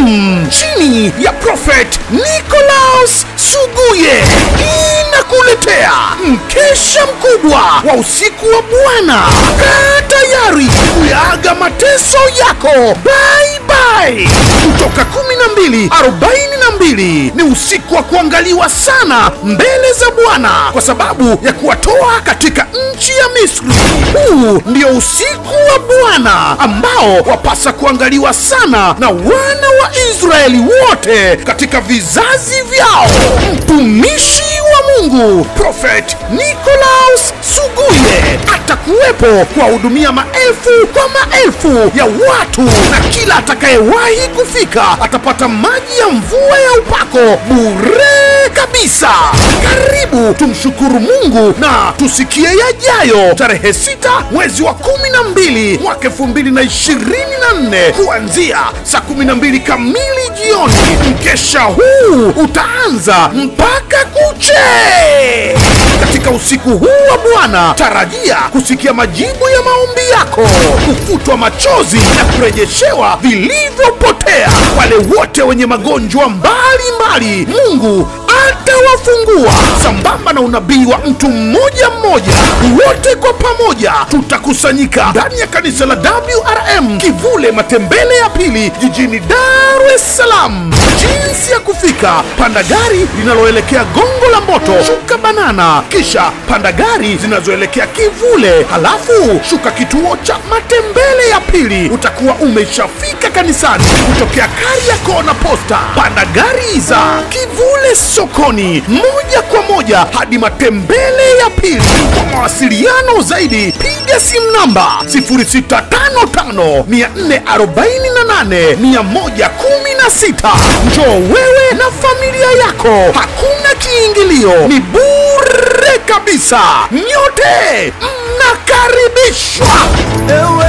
maalum chini ya Prophet Nicholas Suguye inakuletea mkesha mkubwa wa usiku wa Bwana. Kaa tayari kuyaaga mateso yako. Bye bye. Kutoka 12 42 ni usiku wa kuangaliwa sana mbele za Bwana kwa sababu ya kuwatoa katika nchi ya Misri. Huu ndio usiku wa Bwana ambao wapasa kuangaliwa sana na wana wa Israeli wote katika vizazi vyao. Mtumishi wa Mungu Prophet Nicholas Suguye atakuwepo kuwahudumia maelfu kwa maelfu ya watu, na kila atakayewahi kufika atapata maji ya mvua ya upako bure kabisa. Karibu tumshukuru Mungu na tusikie yajayo, tarehe sita mwezi wa kumi na mbili mwaka elfu mbili na ishirini na nne kuanzia saa kumi na mbili kamili jioni. Mkesha huu utaanza mpaka kuche. Katika usiku huu wa Bwana, tarajia kusikia majibu ya maombi yako, kufutwa machozi na kurejeshewa vilivyopotea. Wale wote wenye magonjwa mbalimbali, Mungu atawafungua sambamba na unabii wa mtu mmoja mmoja. Wote kwa pamoja tutakusanyika ndani ya kanisa la WRM Kivule Matembele ya Pili jijini Dar es Salaam. Jinsi ya kufika: panda gari linaloelekea Gongo la Mboto, shuka Banana, kisha panda gari zinazoelekea Kivule, halafu shuka kituo cha Matembele ya Pili, utakuwa umeshafika kanisani. Kutokea Kariakoo na Posta, panda gari za Kivule sokoni moja kwa moja hadi Matembele ya Pili. Kwa mawasiliano zaidi, piga simu namba 0655 448 116. Njoo wewe na familia yako, hakuna kiingilio, ni bure kabisa. Nyote mnakaribishwa. Ewe